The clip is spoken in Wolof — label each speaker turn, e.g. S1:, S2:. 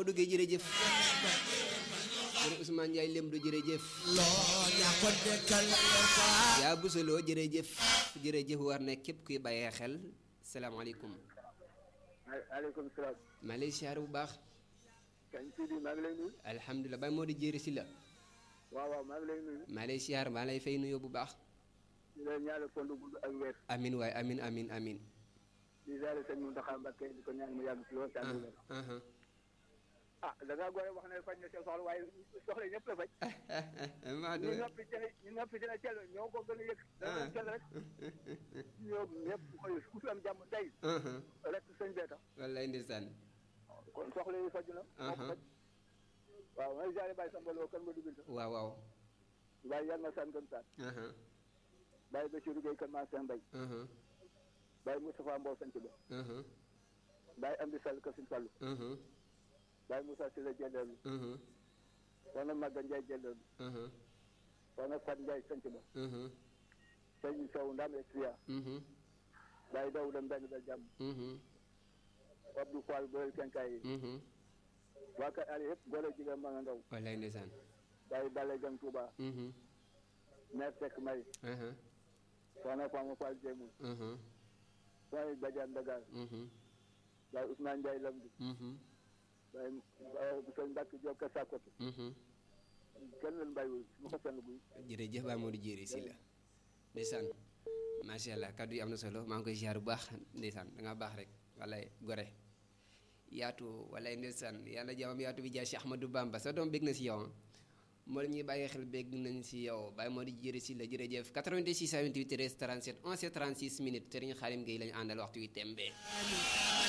S1: Modou Gueye jërëjëf sëriñ Ousmane Ndiaye Lemdo jërëjëf
S2: loo ñaa ko dekkal
S1: yaa busaloo jërëjëf jërëjëf war ne képp kuy bàyyee xel salaamaaleykum
S3: aleykum salaam
S1: maa lay siyaar bu baax
S3: kañ Sidi maa ngi lay nuyu
S1: alhamdulilah Baye Modou jëri si la
S3: waaw waaw maa ngi lay nuyu
S1: maa lay siyaar maa lay fay nuyoo bu baax
S3: di leen ñaanal fond gudd ak weer
S1: amin waay amin amin amin
S3: di ziare sëñ Mountakha Mbacké di ko ñaan mu yàgg si loolu tànn wér
S1: aha
S3: ah da ngaa gore wax ne faj na seen soxla waaye soxla ñëpp la faj
S1: maa
S3: ñu noppi dina ñu noppi dina cell ñoo ko gën a yëg dana cell rek ñoo ñëpp koy ku fi am jàmm tey rek sëñ bee tax
S1: wallaay ndeysaan
S3: kon soxla yi faj na moo ko faj waaw may ziare bàyyi sambaloo kan ma dugal sax
S1: waaw waaw
S3: bàyyi yàlla na san gën saan
S1: aha
S3: bàyyi Bassirou Gueye kan maa seen mbay
S1: aha
S3: bàyyi Moustapha Mbow sanc ba
S1: aha
S3: bàyyi Amdi Sall Kasim Sall
S1: aha
S3: bàyyi Moussa Sylla Jelleelu
S1: aha
S3: soxna Maga Ndiaye Jelleelu
S1: aha
S3: soxna Fat Ndiaye sanc ba
S1: aha
S3: sëñ Sow Ndam Exria
S1: mhm
S3: bàyyi Dawuda Mbeng dal jàmm
S1: mhm
S3: Abdou Fall Boyel Kenkaay yi
S1: mhm
S3: waa kër Ali yëpp góor a jigéen ma nga ndaw
S1: wallaay ndeysaan
S3: bàyyi Bale Jang Touba
S1: mhm
S3: maire Seck May
S1: aha
S3: soxna Fama Fall Jéemu
S1: aha
S3: bàyyi Badiane Dagar
S1: mhm
S3: bàyyi Ousmane Ndiaye Lamdi
S1: mhm
S3: bàyyi sëñ Mbacke Diop Kër Sakoto
S1: mhm
S3: kenn leen bàyyiwul mu ko senn buy
S1: jërëjëf Baye Modou jëri si la ndeysaan macha allah kaddu yi am na solo maa ngi koy ziar bu baax ndeysaan da nga baax rek wallaay gore yaatu wallaay ndeysaan yàlla jaamam yaatu bi jaay si Ahmadou Bamba sa doom bég na si yow moo la ñuy bàyyi xel bég nañ si yow Baye Modou jëri si la jërëjëf 88 628 13 37 11 36 minutes Serigne Khalim Gueye la ñu àndal waxtu wi tembe